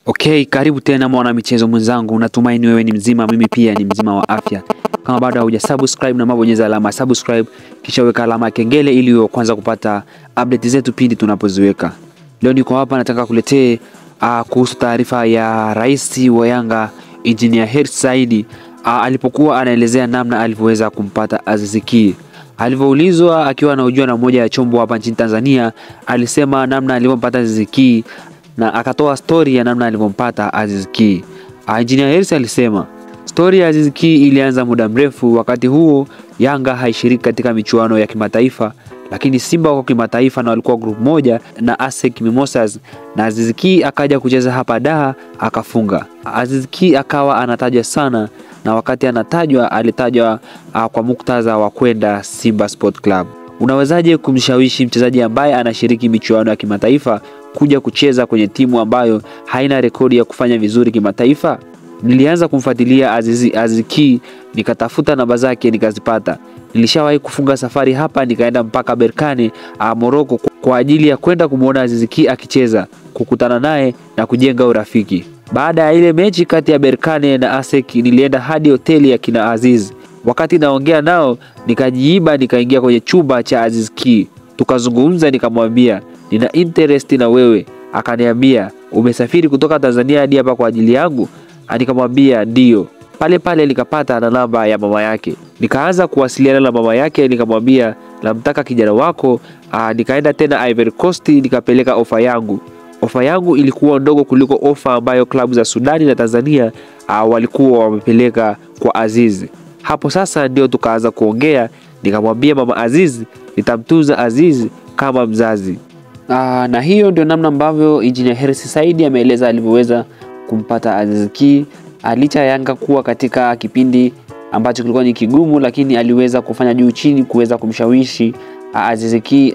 Okay, karibu tena mwana michezo mwenzangu, natumaini wewe ni mzima, mimi pia ni mzima wa afya. Kama bado hauja subscribe, na mabonyeza alama subscribe, kisha weka alama ya kengele ili uwe kwanza kupata update zetu pindi tunapoziweka. Leo niko hapa nataka kuletee uh, kuhusu taarifa ya rais wa Yanga Engineer Hersi Said uh, alipokuwa anaelezea namna alivyoweza kumpata Aziz Ki. Alivyoulizwa akiwa anahojiwa na moja ya chombo hapa nchini Tanzania, alisema namna alivyompata Aziz Ki na akatoa stori ya namna alivyompata Aziz Ki. Engineer Hersi alisema stori ya Aziz Ki ilianza muda mrefu. Wakati huo Yanga haishiriki katika michuano ya kimataifa, lakini Simba wako kimataifa na walikuwa group moja na ASEC Mimosas, na Aziz Ki akaja kucheza hapa Dar akafunga. Aziz Ki akawa anatajwa sana, na wakati anatajwa alitajwa uh, kwa muktadha wa kwenda Simba Sport Club. Unawezaje kumshawishi mchezaji ambaye anashiriki michuano ya kimataifa kuja kucheza kwenye timu ambayo haina rekodi ya kufanya vizuri kimataifa? Nilianza kumfuatilia Aziz, Aziz Ki nikatafuta namba zake nikazipata. Nilishawahi kufunga safari hapa nikaenda mpaka Berkane Morocco kwa ajili ya kwenda kumwona Aziz Ki akicheza, kukutana naye na kujenga urafiki. Baada ya ile mechi kati ya Berkane na ASEC nilienda hadi hoteli ya kina Aziz. Wakati naongea nao nikajiiba, nikaingia kwenye chumba cha Aziz Ki, tukazungumza, nikamwambia nina interest na wewe. Akaniambia umesafiri kutoka Tanzania hadi hapa kwa ajili yangu? Nikamwambia ndio. Pale pale nikapata na namba ya mama yake, nikaanza kuwasiliana na mama yake, nikamwambia namtaka kijana wako. Aa, nikaenda tena Ivory Coast nikapeleka ofa yangu. Ofa yangu ilikuwa ndogo kuliko ofa ambayo klabu za Sudani na Tanzania aa, walikuwa wamepeleka kwa Aziz. Hapo sasa ndio tukaanza kuongea, nikamwambia mama Aziz nitamtunza Aziz kama mzazi. Aa, na hiyo ndio namna ambavyo Engineer Hersi Said ameeleza alivyoweza kumpata Aziz Ki licha ya Yanga kuwa katika kipindi ambacho kilikuwa ni kigumu, lakini aliweza kufanya juu chini kuweza kumshawishi Aziz Ki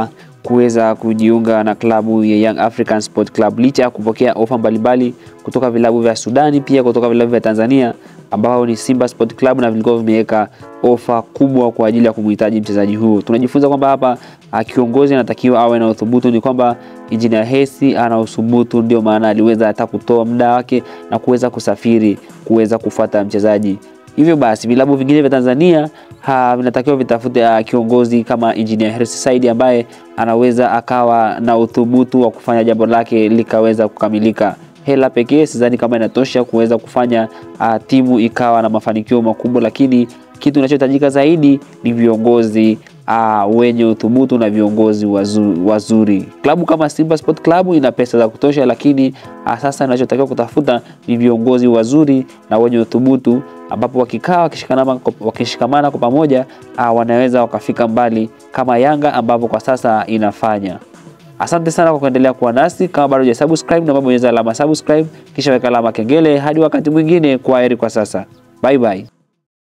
kuweza kujiunga na klabu ya Young African Sport Club licha ya kupokea ofa mbalimbali kutoka vilabu vya Sudani, pia kutoka vilabu vya Tanzania ambao ni Simba Sport Club na vilikuwa vimeweka ofa kubwa kwa ajili ya kumhitaji mchezaji huo. Tunajifunza kwamba hapa kiongozi anatakiwa awe na uthubutu. Ni kwamba Engineer Hersi ana uthubutu, ndio maana aliweza hata kutoa muda wake na kuweza kusafiri kuweza kufuata mchezaji. Hivyo basi vilabu vingine vya Tanzania vinatakiwa vitafute uh, kiongozi kama Engineer Hersi Said ambaye anaweza akawa na uthubutu wa kufanya jambo lake likaweza kukamilika. Hela pekee sidhani kama inatosha kuweza kufanya uh, timu ikawa na mafanikio makubwa, lakini kitu kinachohitajika zaidi ni viongozi uh, wenye uthubutu na viongozi wazuri, wazuri. Klabu kama Simba Sport Club ina pesa za kutosha, lakini uh, sasa inachotakiwa kutafuta ni viongozi wazuri na wenye uthubutu, ambapo wakikaa wakishikamana, wakishikamana kwa pamoja uh, wanaweza wakafika mbali kama Yanga ambapo kwa sasa inafanya. Asante sana kwa kuendelea kuwa nasi. Kama bado hujasubscribe, na bonyeza alama subscribe, kisha weka alama kengele. Hadi wakati mwingine, kwa heri kwa sasa, bye bye.